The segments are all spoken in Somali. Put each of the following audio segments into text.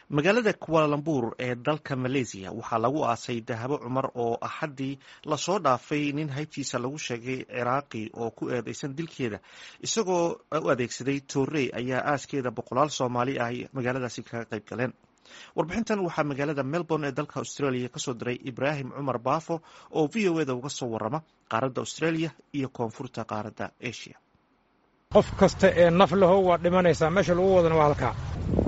magaalada kualalambur ee dalka maleysiya waxaa lagu aasay dahabo cumar oo axaddii lasoo dhaafay nin haybtiisa lagu sheegay ciraaqi oo ku eedeysan dilkeeda isagoo u adeegsaday toorey ayaa aaskeeda boqolaal soomaali ah magaaladaasi kaga qayb galeen warbixintan waxaa magaalada melbourne ee dalka australia kasoo diray ibraahim cumar baafo oo v o eda uga soo warama qaaradda australia iyo koonfurta qaaradda asia qof kasta ee naf laho waa dhimanaysaa meesha lagu wadana waa halkaa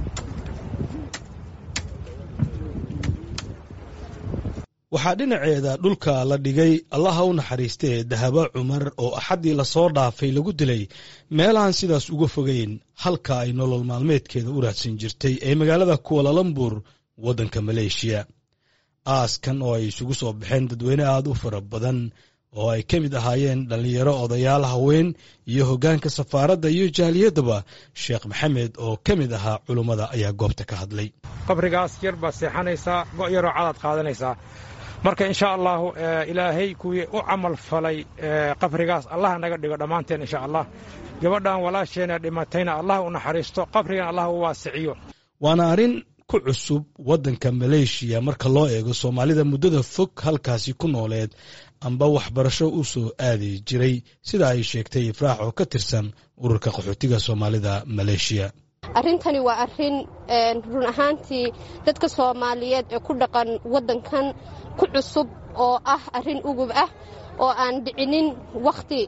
waxaa dhinaceeda dhulka la dhigay allaha u naxariistee dahabo cumar oo axaddii lasoo dhaafay lagu dilay meelahan sidaas uga fogeyn halka ay nolol maalmeedkeeda u raadsan jirtay ee magaalada kualalambur waddanka maleeshiya aaskan oo ay isugu soo baxeen dadweyne aad u fara badan oo ay ka mid ahaayeen dhallinyaro odayaal haween iyo hoggaanka safaaradda iyo jaaliyaddaba sheekh maxamed oo ka mid ahaa culummada ayaa goobta ka hadlay qabrigaas yar baad seexanaysaa go' yaroo cadaad qaadanaysaa marka insha allahu ilaahay kuwii u camal falay qabrigaas allah naga dhigo dhammaanteen insha allah gabadhan walaasheena dhimatayna allah u naxariisto qabrigan allah u waasiciyo waana arrin ku cusub waddanka maleeshiya marka loo eego soomaalida muddada fog halkaasi ku nooleed amba waxbarasho u soo aadi jiray sida ay sheegtay ifraax oo ka tirsan ururka qaxootiga soomaalida maleeshiya arrintani waa arrin run ahaantii dadka soomaaliyeed ee ku dhaqan waddankan ku cusub oo ah arrin ugub ah oo aan dhicinin wakhti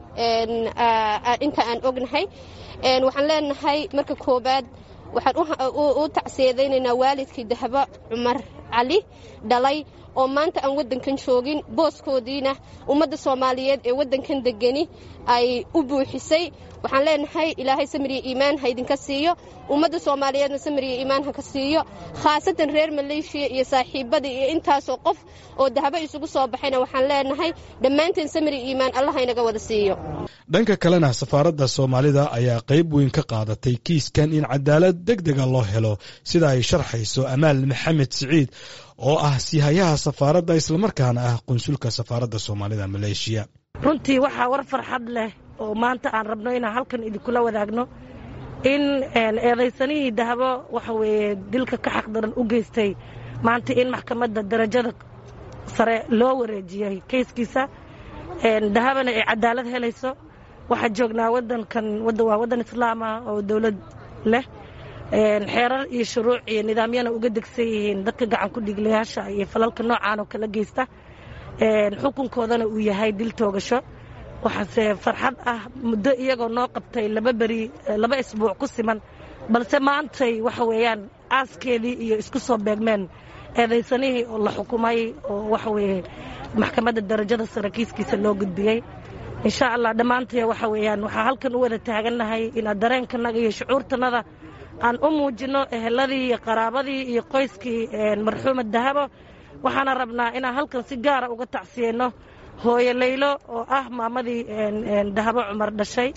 inta aan ognahay waxaan leenahay marka koowaad waxaan u tacsiyadaynaynaa waalidkii dahabo cumar cali dhalay oo maanta aan waddankan joogin booskoodiina ummadda soomaaliyeed ee waddankan degani ay u buuxisay waxaan leenahay ilaahay samiriya iimaan ha idinka siiyo ummadda soomaaliyeedna samiriya iimaan ha ka siiyo khaasatan reer maleeshiya iyo saaxiibadii iyo intaasoo qof oo dahabo isugu soo baxayna waxaan leenahay dhammaanteen samiriya iimaan allah haynaga wada siiyo dhanka kalena safaaradda soomaalida ayaa qayb weyn ka qaadatay kiiskan in cadaalad deg dega loo helo sida ay sharxayso amaal maxamed siciid oo ah sihayaha safaaradda islamarkaana ah qunsulka safaaradda soomaalida maleeshiya runtii waxaa war farxad leh oo maanta aan rabno inaan halkan idinkula wadaagno in eedaysanihii dahabo waxa weeye dilka ka xaqdaran u geystay maanta in maxkamadda darajada sare loo wareejiyey kayskiisa dahabana ay cadaalad helayso waxaa joognaa wadankan waa waddan islaama oo dowlad leh xeerar iyo shuruuc iyo nidaamyana uga degsan yihiin dadka gacan ku dhiglayaasha iyo falalka noocaan oo kala geysta xukunkoodana uu yahay dil toogasho waxaase farxad ah muddo iyagoo noo qabtay laba beri laba isbuuc ku siman balse maantay waxa weeyaan aaskeedii iyo isku soo beegmeen eedaysanihii oo la xukumay oo waxa weeye maxkamadda darajada sare kiiskiisa loo gudbiyey insha allah dhammaantee waxa weeyaan waxaa halkan u wada taagannahay inaad dareenkanaga iyo shucuurtanada aan u muujinno eheladii iyo qaraabadii iyo qoyskii marxuumad dahabo waxaana rabnaa inaan halkan si gaara uga tacsiyeyno hooyo laylo oo ah maamadii dahabo cumar dhashay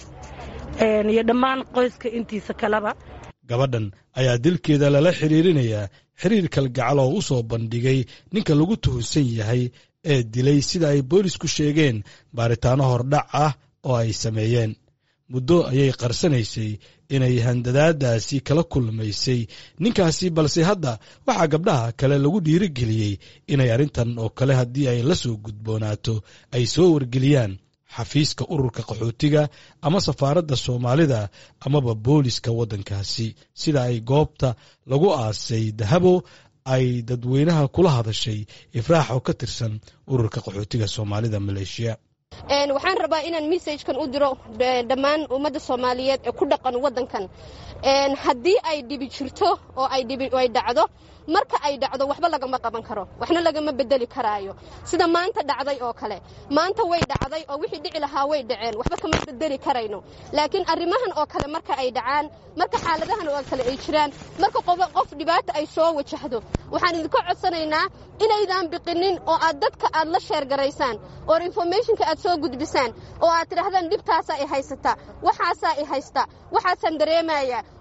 iyo dhammaan qoyska intiisa kaleba gabadhan ayaa dilkeeda lala xiriirinayaa xiriir kalgacal oo u soo bandhigay ninka lagu tuhunsan yahay ee dilay sida ay boolisku sheegeen baaritaanno hordhac ah oo ay sameeyeen muddo ayay qarsanaysay inay handadaadaasi kala kulmaysay ninkaasi balse hadda waxaa gabdhaha kale lagu dhiirigeliyey inay arrintan oo kale haddii ay la soo gudboonaato ay soo wargeliyaan xafiiska ururka qaxootiga ama safaaradda soomaalida amaba booliska waddankaasi sida ay goobta lagu aasay dahabo ay dadweynaha kula hadashay ifraax oo ka tirsan ururka qaxootiga soomaalida maleeshiya waxaan rabaa inaan messajkan u diro dhammaan ummadda soomaaliyeed ee ku dhaqan waddankan haddii ay dhibi jirto oo ay dhacdo marka ay dhacdo waxba lagama qaban karo waxna lagama bedeli karaayo sida maanta dhacday oo kale maanta way dhacday oo wixii dhici lahaa way dhaceen waxba kama bedeli karayno laakiin arrimahan oo kale marka ay dhacaan marka xaaladahan oo kale ay jiraan marka qof dhibaata ay soo wajahdo waxaan idinka codsanaynaa inaydaan biqinin oo aad dadka aad la sheergaraysaan oo informationka aad soo gudbisaan oo aad tidhaahdaan dhibtaasaa i haysata waxaasaa i haysta waxaasaan dareemaya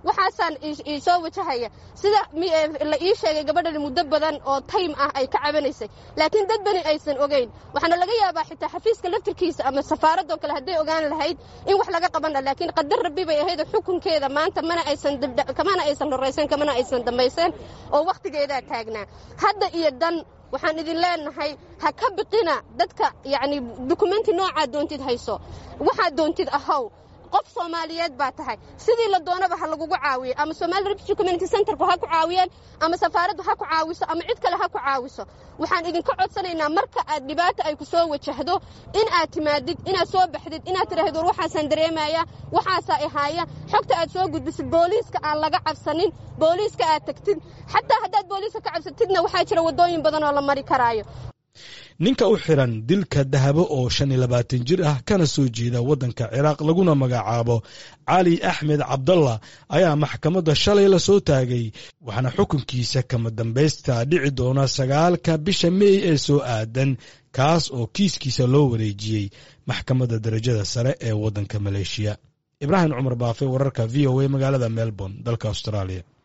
waxaasaan iisoo wajahaya sida la ii sheegay gabadhan muddo badan oo taym ah ay ka cabanaysay laakiin dad bani aysan ogeyn waxaana laga yaabaa xitaa xafiiska laftirkiisa ama safaaradoo kale hadday ogaan lahayd in wax laga qaban laha laakiin qadar rabbi bay ahayd xukunkeeda maanta mana aysan kamana aysan horraysan kamana aysan dambayseen oo wakhtigeedaa taagnaa hadda iyo dan waxaan idin leenahay ha ka biqina dadka yacni dukumenti noocaa doontid hayso waxaad doontid ahow qof soomaaliyeed baa tahay sidii la doonaba ha lagugu caawiyo ama somali refugee community centerku ha ku caawiyeen ama safaaraddu ha ku caawiso ama cid kale ha ku caawiso waxaan idinka codsanaynaa marka aad dhibaata ay ku soo wajahdo in aad timaadid inaad soo baxdid inaad tidhaahid war waxaasaan dareemaya waxaasaa ihaaya xogta aad soo gudbisid booliiska aan laga cabsanin booliiska aad tagtid xataa haddaad booliiska ka cabsatidna waxaa jira waddooyin badan oo la mari karaayo ninka u xiran dilka dahabo oo shan iyo labaatan jir ah kana soo jeeda waddanka ciraaq laguna magacaabo cali axmed cabdallah ayaa maxkamadda shalay la soo taagay waxaana xukunkiisa kama dambaysta dhici doona sagaalka bisha meey ee soo aadan kaas oo kiiskiisa loo wareejiyey maxkamadda darajada sare ee waddanka maleeshiya ibraahim cumar baafe wararka v o a magaalada melbourne dalka australia